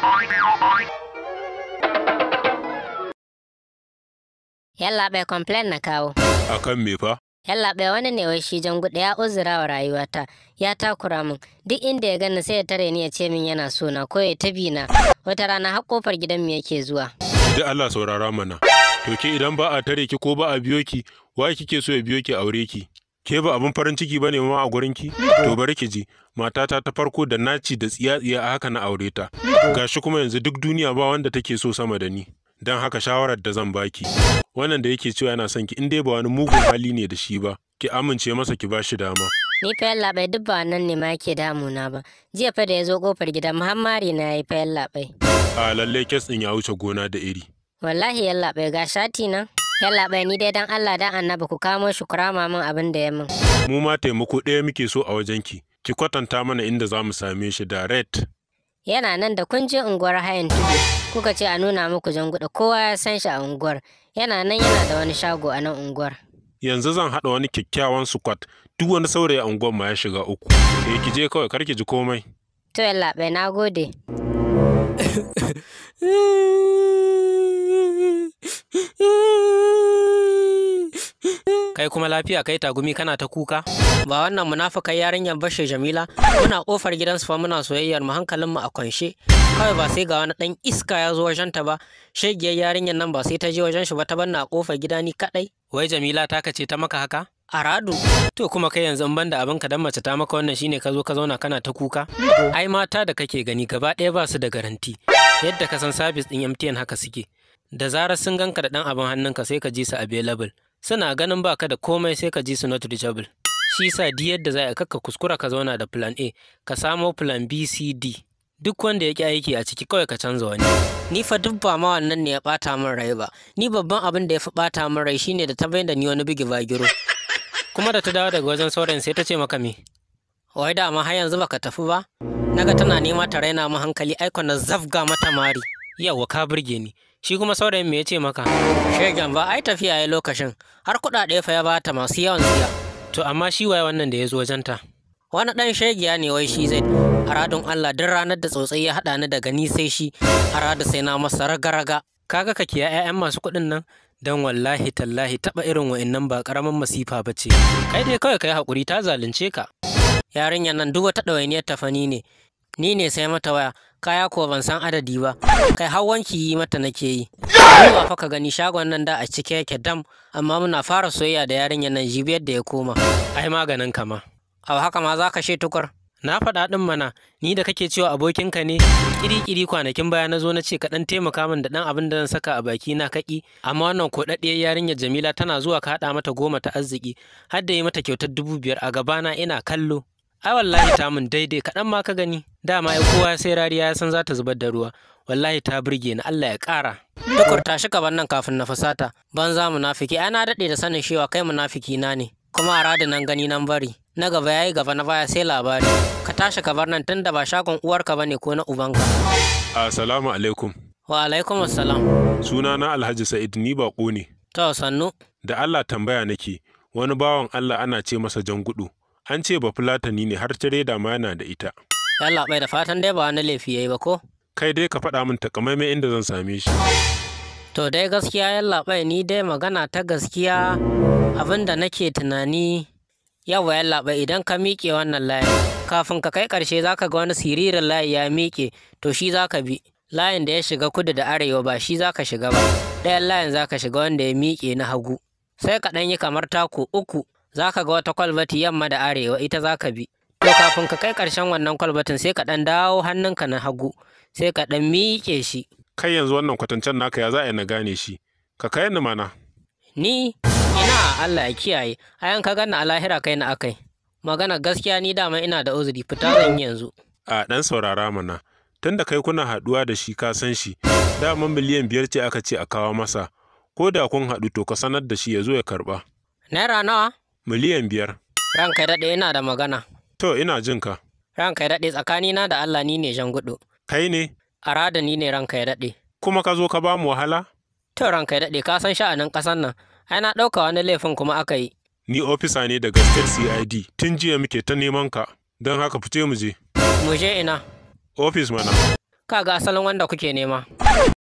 Yallaɓai complain na kawo. A kan me fa? Yallaɓai wani ne wai shi jan gudu ya uzura wa rayuwata ya takura min duk inda ya gani sai ya tare ni ya ce min yana so na ko ya tabi na wata rana har kofar gidan mu yake zuwa. Da Allah saurara mana. To ke idan ba a tare ki ko ba a biyo ki, wa kike so ya biyo ki aure ki? Ke ba abin farin ciki bane ma a gurin ki? To bari ki ji, matata ta farko da naci da tsiya-tsiya a haka na aure ta. Gashi kuma yanzu duk duniya ba wanda take so sama da ni. Don haka shawarar da zan baki. Wannan da yake cewa yana son ki in dai ba wani mugun hali ne da shi ba, ki amince masa ki bashi dama. Ni fa yallaɓai duk ba nan ne ma yake damuna ba. Jiya fa da ya zo kofar gidan Muhammari na ya yi fa yallaɓai. A lalle kes ɗin ya wuce gona da iri. Wallahi yallaɓai ga shati nan. Yallaɓai ni dai dan Allah dan annabi ku kamo shi ku rama min abin da ya min. Mu ma taimako ɗaya muke so a wajenki. Ki kwatanta mana inda za mu same shi da red. Yana nan da kun je unguwar hayan tudu. Kuka ce a nuna muku janguɗa kowa ya san shi a unguwar. Yana nan yana da wani shago a nan unguwar. Yanzu zan haɗa wani kyakkyawan squat duk wani saurayi a unguwar ma ya shiga uku. Eh ki je kawai kar ki ji komai. To yallaɓai na gode. Kai kuma lafiya kai tagumi kana ta kuka? Ba wannan munafukan yarinyar bashe Jamila muna kofar gidansu fa muna soyayyar mu hankalin mu a kwanshe. Kawai ba sai ga wani dan iska ya zo wajen ta ba. Shegiyar yarinyar nan ba sai ta je wajen shi ba ta banna a kofar gida ni kadai. Wai Jamila ta kace ta maka haka? Aradu. To kuma kai yanzu in banda abin ka dan mace ta maka wannan shine ka zo ka zauna kana ta kuka? Ai mata da kake gani gaba ɗaya ba su da garanti. Yadda ka san sabis ɗin MTN haka suke. Da zarar sun ganka da ɗan abin hannunka sai ka ji su available. Suna ganin baka da komai sai ka ji su not reachable. Shi sa di yadda za a kakka kuskura ka zauna da plan A, ka samo plan B, C, D. Duk wanda ya ƙi aiki a ciki kawai ka canza wani. Ni fa duk ba ma wannan ne ya ɓata min rai ba. Ni babban abin da ya fi ɓata min rai shine da ta bai da ni wani bigi bagiro. Kuma da ta dawo daga wajen saurayin sai ta ce maka me? Wai da amma har yanzu baka tafi ba? Naga tana nema ta raina mu hankali aiko na zafga mata mari. Yawwa ka burge ni. Shi kuma saurayin me ya ce maka? Shegen ba ai tafiya ya lokacin. Har kuɗaɗe fa ya bata masu yawan siya. To amma shi waye wannan da ya zo wajenta? Wani ɗan shegiya ne wai shi zai. Aradun Allah duk ranar da tsotsai ya haɗa ni daga ni sai shi. Aradu sai na masa raga-raga. Kaga ka kiya 'ya'yan masu kuɗin nan? Dan wallahi tallahi taɓa irin wa'innan ba ƙaramin masifa ba ce. Kai dai kawai kai haƙuri ta zalunce ka. Yarinyar nan duk wata ɗawainiyar tafani ne. Ni ne sai mata waya, kaya ko ban san adadi ba, kai har wanki yi mata nake yi. Zuwa fa ka gani shagon nan da a cike yake dam, amma muna fara soyayya da yarinyar nan jibiyar da ya koma. Ai maganin kama. Au haka ma za ka she tukur. Na faɗa ɗin mana, ni da kake cewa abokinka ne, kiri-kiri kwanakin baya na zo na ce ka ɗan taimaka min da ɗan abin da zan saka a baki na kaƙi, amma wannan koɗaɗɗiyar yarinyar Jamila tana zuwa ka haɗa mata goma ta arziki, har da yi mata kyautar dubu biyar a gabana ina kallo. ai wallahi ta mun daidai kaɗan ma ka gani dama ai kowa sai rariya ya san za ta zubar da ruwa wallahi ta burge ni Allah ya ƙara tukur tashi ka nan kafin na fasata ban za munafiki ai na daɗe da sanin cewa kai munafiki na ne kuma a rada nan gani nan bari na gaba yayi gaba na baya sai labari ka tashi ka bar nan tunda ba shagon uwarka bane ko na ubanka Assalamu alaikum. wa alaikum assalam Sunana Alhaji Sa'id ni baƙo ne. to sannu Da Allah tambaya nake, wani bawan Allah ana ce masa jan gudu. An ce ba fulatani ne har tireda ma yana da ita. yalla bai da fatan dai ba wani laifi yayi ba ko Kai dai ka faɗa min takamaimai inda zan same shi. To dai gaskiya yallaɓai ni dai magana ta gaskiya abin da nake tunani yawa yallaɓai idan ka miƙe wannan layin kafin ka kai ƙarshe za ka ga wani siririn layi ya miƙe to shi za ka bi layin da ya shiga kudu da arewa ba shi za ka shiga ba ɗayan layin za ka shiga wanda ya miƙe na hagu sai ka ɗan yi kamar taku uku za ka ga wata kwalbati yamma da arewa ita za ka bi to kafin ka kai ƙarshen wannan kwalbatin sai ka ɗan dawo hannunka na hagu sai ka ɗan miƙe shi Kai yanzu wannan kwatancen naka ya za a yi na gane shi. Ka kai ni mana. Ni ina Allah ya kiyaye, ayan ka ganna a lahira kai na akai. Magana gaskiya ni dama ina da uzuri fita zan yi yanzu. A ɗan saurara mana. Tunda kai kuna haɗuwa da shi ka san shi. Daman miliyan biyar ce aka ce a kawo masa. Ko da kun haɗu to ka sanar da shi ya zo ya karɓa. Naira nawa? Miliyan biyar. Ranka ya daɗe ina da magana. To ina jin ka. Ranka ya daɗe tsakanina da Allah ni ne jan gudu. Kai ne? Arada ni ne ranka ya daɗe. Kuma ka zo ka ba mu wahala? To ranka ya daɗe ka san sha'anin ƙasan nan. Ai na ɗauka wani laifin kuma aka yi. Ni ofisa ne daga State CID. Tun jiya muke ta neman ka. Don haka fice mu je. Mu je ina. Ofis mana. Ka ga asalin wanda kuke nema.